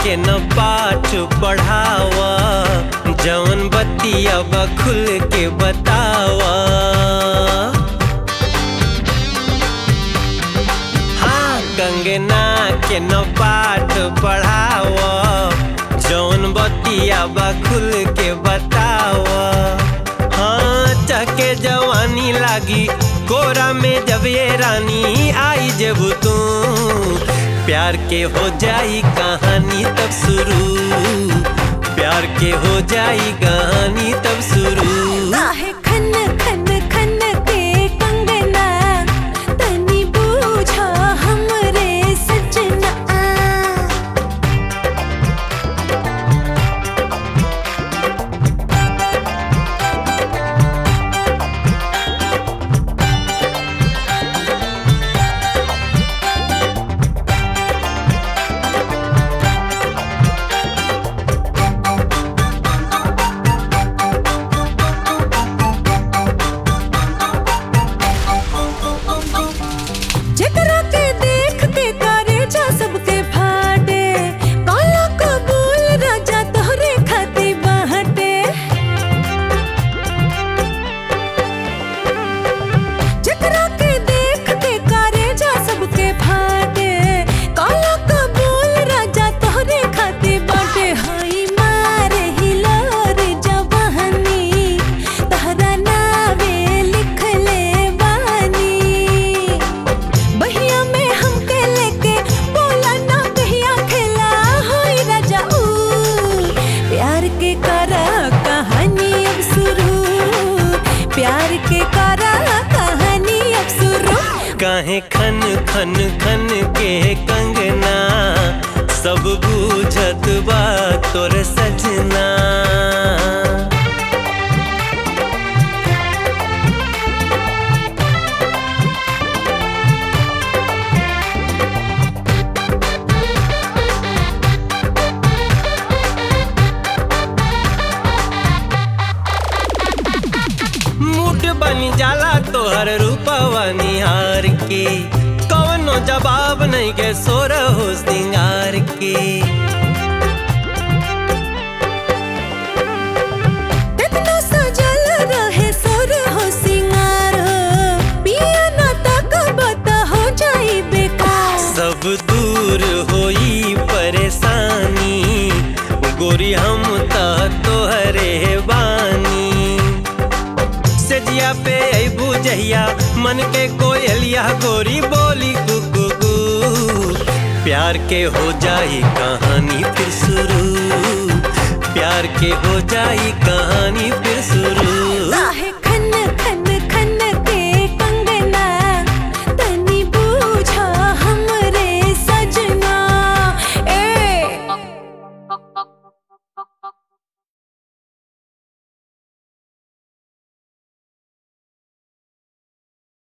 के न पाठ पढ़ावा जवन बतिया बा खुल के बतावा हाँ कंगना के न पाठ पढ़ावा जौन बतिया बा खुल के बतावा हाँ चके जवानी लागी कोरा में जब ये रानी आई जब तू प्यार के हो जाई कहानी तब शुरू प्यार के हो जाई कहानी तब शुरू काहे खन खन खन के कंगना तनी बूझा हमरे सजना जेकरा के देख के करे जा सबके फाटे काला कबूल राजा तोहरे खाती बाहटे जेकरा के देख के करे जा सबके फाटे काला कबूल राजा तोहरे खाती बाटे हाई मारे हिलोर जवानी तहरा नावे लिख ले बानी बहिया में हमके लेके बोला ना कहिया खेला होई राजा ऊ प्यार के करा कहानी अब शुरू प्यार के करा कहानी अब शुरू काहे खन खन खन के कंगना सब बूझत बा तोर सजना मूड बनी जाला तोहर रूपवा निहार के कवनो जवाब नहीं के सोर हो सिंगार के इतना सजल रहे सुर हो सिंगार हो पिया ना तक बता हो जाई बेकार सब दूर होई परेशानी गोरी हम त तोहरे बानी सजिया पे अबू जहिया मन के कोयलिया गोरी बोली कुकू प्यार के हो जाई कहानी फिर शुरू प्यार के हो जाई कहानी फिर शुरू काहे